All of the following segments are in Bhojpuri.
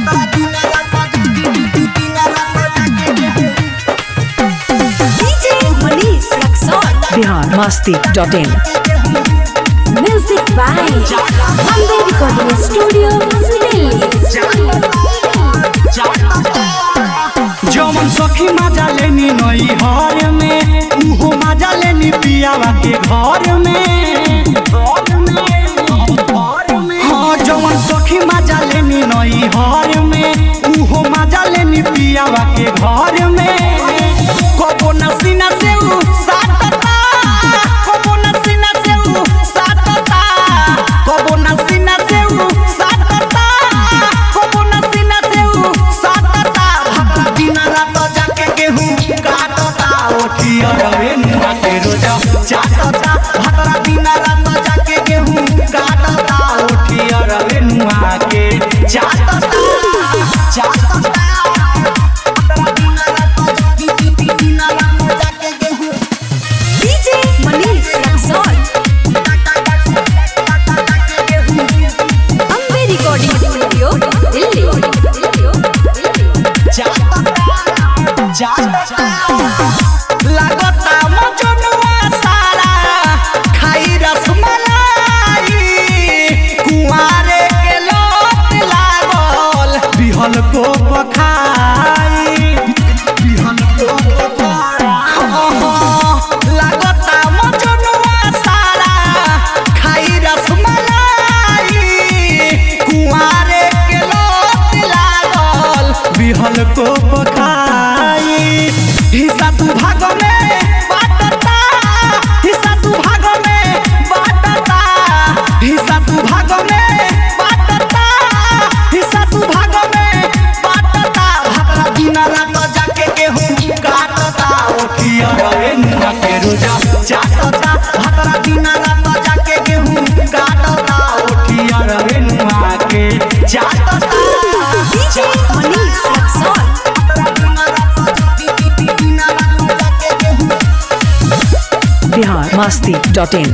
DJ Manish Raxon. Bihar Masti dot in Music by Ambe Recording Studio, Delhi. जमन सखी मजा लेनी नई हर में उहो मजा लेनी पियावा के घर में हाँ जमन सखी मजा लेनी नई हर में उहो मजा लेनी पियावा के घर में कबो नसीना से उ साटता कबो नसीना से उ साटता कबो नसीना से उ साटता कबो नसीना से उ साटता भतरा दिन रात जाके गेहूं काटता ओठिया रवे नुआ के रोजा चाटता भतरा दिन रात जाके गेहूं काटता ओठिया रवे नुआ के चाटता चाटता DJ Manish Raxon. Ambe Recording Studio, Delhi. लागता मजनुआ सारा खाई रसमलाई कुआरे के लोट लागल बिहल को पखाई बिहल को पखाई लागता मजनुआ सारा खाई रसमलाई कुआरे के लोट लागल बिहल को पखाई हिस्सा तू भाग में बाटता हिस्सा तू भाग में बाटता हिस्सा तू भाग में बाटता हिस्सा तू भाग में बाटता भतरा दिन रात जाके गेहूं काटता ओठिया रवे नुआ के रोजा चाटता भतरा दिन रात जाके गेहूं काटता ओठिया रवे नुआ के चाटता DJ Manish Raxon. Bihar Masti dot in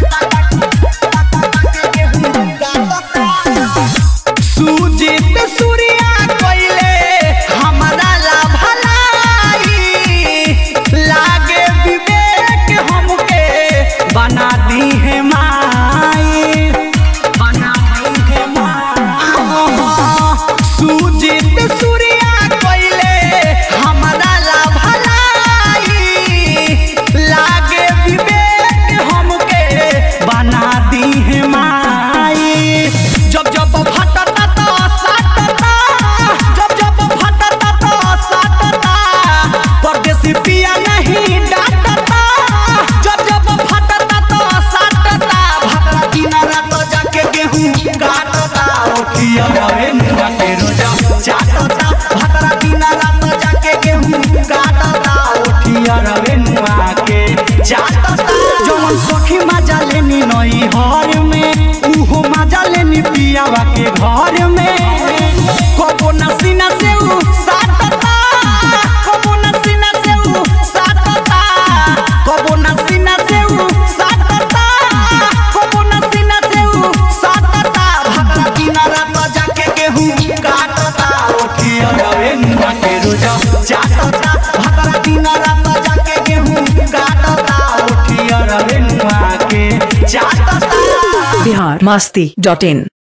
Sujit Surya कोइले हमारा ला भलाई लागे विवेक हमके बना दी है माई बना दी है माई सुजीत सूर्या कोइले हमारा ला भलाई लागे विवेक हमके बना दी है माई जब जब फटता तो साटता जब जब फटता तो साटता परदेसी पिया नहीं डांटता जब जब फटता तो साटता भतरा दिन रात जाके गेहूं काटता ओठिया रवे नुआ के रोजा चाटता भतरा दिन रात जाके गेहूं काटता ओठिया रवे नुआ के चाटता जवन सखी मजा लेनी नई हर में उहो मजा लेनी पियावा के घर में कबो नसीना से उ साटता कबो नसीना से उ साटता कबो नसीना से उ साटता कबो नसीना से उ साटता भतरा दिन रात जाके गेहूं काटता ओठिया रवे नुआ के रोजा चाटता भतरा दिन रात जाके गेहूं काटता ओठिया रवे नुआ के चाटता बिहार मस्ती डॉट इन